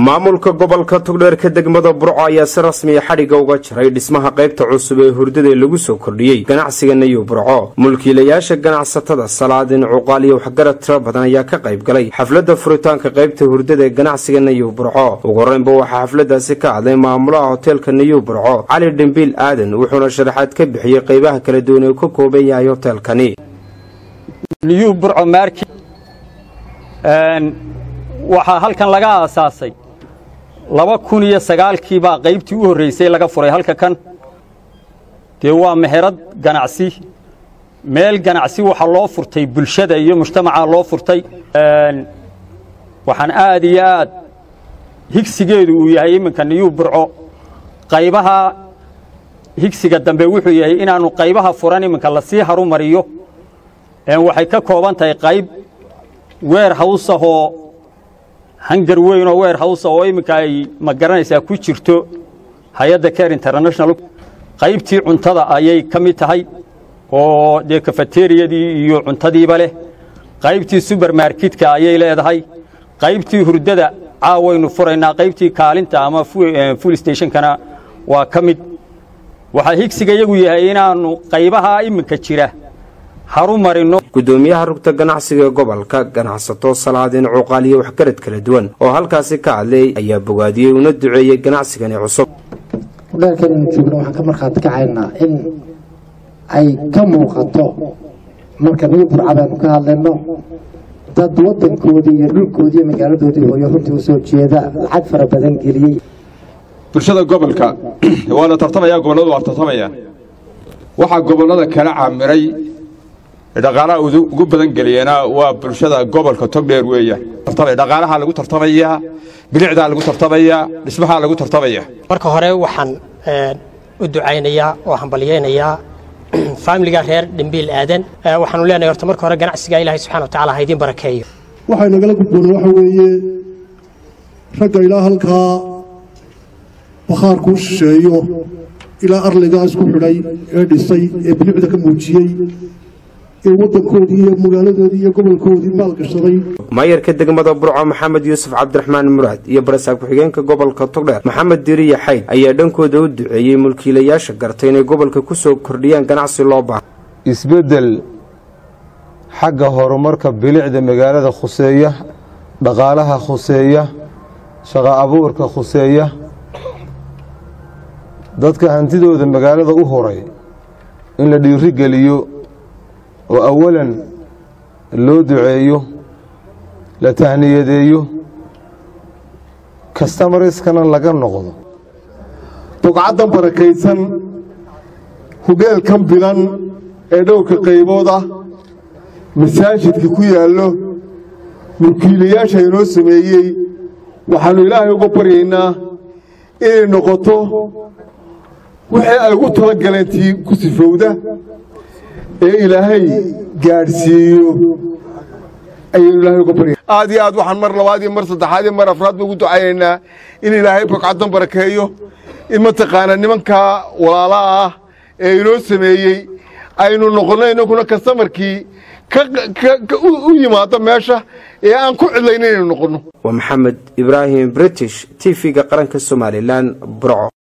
maamulka gobolka togdheerka degmada burco ayaa si rasmiya xadhigga uga jiray dhismaha qaybta cusub ee hurdada lagu soo kordhiyey ganacsiga nayu burco mulkiilayaasha ganacsatada salaadin cuqaal iyo waxgarad tiro badan ayaa ka qayb galay xafladda furitaanka qaybta hurdada ee ganacsiga nayu burco ugu horreynba waxaa xafladaasi ka hadlay maamulaha hoteelka nayu burco cali dhembiil aadan wuxuuna sharaxaad ka bixiyey qaybaha kala duwan ee ka kooban yahay hoteelkani waxaa halkan laga aasaasay laba kun iyo sagaalkii baa qaybtii u horraysay laga furay halka kan dee waa meherad ganacsi meel ganacsi waxaa loo furtay bulshada iyo mujtamacaa loo furtay waxaan aad iyo aad higsigeedu uu yahay iminka niyuu burco qaybaha higsiga dambe wuxuu yahay inaannu qaybaha furan iminka lasii harumariyo waxay ka kooban tahay qayb weer hawsahoo hangar weyn oo weer hawsa oo iminka ay ma garanaysaa ku jirto hay-adda care international qaybtii cuntada ayay ka mid tahay oo dee kafateriyadii iyo cuntadiiba leh qaybtii subermarketka ayay leedahay qaybtii hurdada caawaynu furaynaa qaybtii kaalinta ama full stationkana waa ka mid waxaa higsiga iyagu yahay inaannu qaybaha iminka jira gudoomiyaha rugta ganacsiga ee gobolka ganacsato salaadin cuqaal iyo waxgarad kala duwan oo halkaasi ka hadlay ayaa bogaadiyey una duceeyey ganacsigani cusub hudheelkanaynu joogno waxaan ka markhaati kacaynaa in ay ka muuqato marka niyu burca baynu ka hadlayno dad wadankoodii iyo dhulkoodii iyo magaaladoodii hooyo runtii u soo jeeda lacag fara badan geliyey bulshada gobolka waa la tartamaya gobolladu waa tartamaya waxaa gobollada kala caamiray dhaqaalaha ugu badan geliyana waa bulshada gobolka togdheer weeya dhaqaalaha lagu tartamayaa bilicdaa lagu tartamayaa dhismahaa lagu tartamaya marka hore waxaan u ducaynayaa oo hambalyaynayaa faamiliga reer dhimbiil aadan waxaanu leenahay horta marka hore ganacsiga ilaahay subxana watacaala ha idiin barakeeyo waxay nagala gudboona waxa weeye ragga ilaa halkaa bakhaarkuu shisheeyo ilaa arligaa isku xidhay ee dhisay ee bilicda ka muujiyey ee wadankoodii iyo magaaladoodii iyo gobolkoodii maalgashaday maayarka degmada burco maxamed yuusuf cabdiraxmaan muraad iyo barasaab ku-xigeenka gobolka togdheer maxamed diriya xayd ayaa dhankooda u duceeyey mulkiilayaasha gartay inay gobolka ku soo kordhiyaan ganacsi loo baaha isbeddel xagga horumarka bilicda magaalada khuseeya dhaqaalaha khuseeya shaqo abuurka khuseeya dadka hantidooda magaalada u horay in la dhiiri geliyo oo awalan loo duceeyo la tahniyadeeyo kastamariskana laga noqdo bugcaddan barakaysan hudheelkan bilan ee dhowrka qaybood ah masaajidka ku yaallo mulkiilayaasha inoo sameeyey waxaannu ilaahay uga baryaynaa inay noqoto wixii ay ugu tala galeen tii ku sifowda ee ilaahay gaadhsiiyo ayaynu ilaahay uga barya aad iyo aad waxaan mar labaad iyo mar saddexaad iyo mar afraad ba ugu ducaynaynaa in ilaahay bogcaddan barakeeyo in mataqaanaa nimankaa walaalaha ah ee inoo sameeyey aynu noqonno inaguna kastamarkii u yimaado meesha ee aan ku cidlayn inaynu noqonno waa maxamed ibraahim british t v-ga qaranka somalilan burco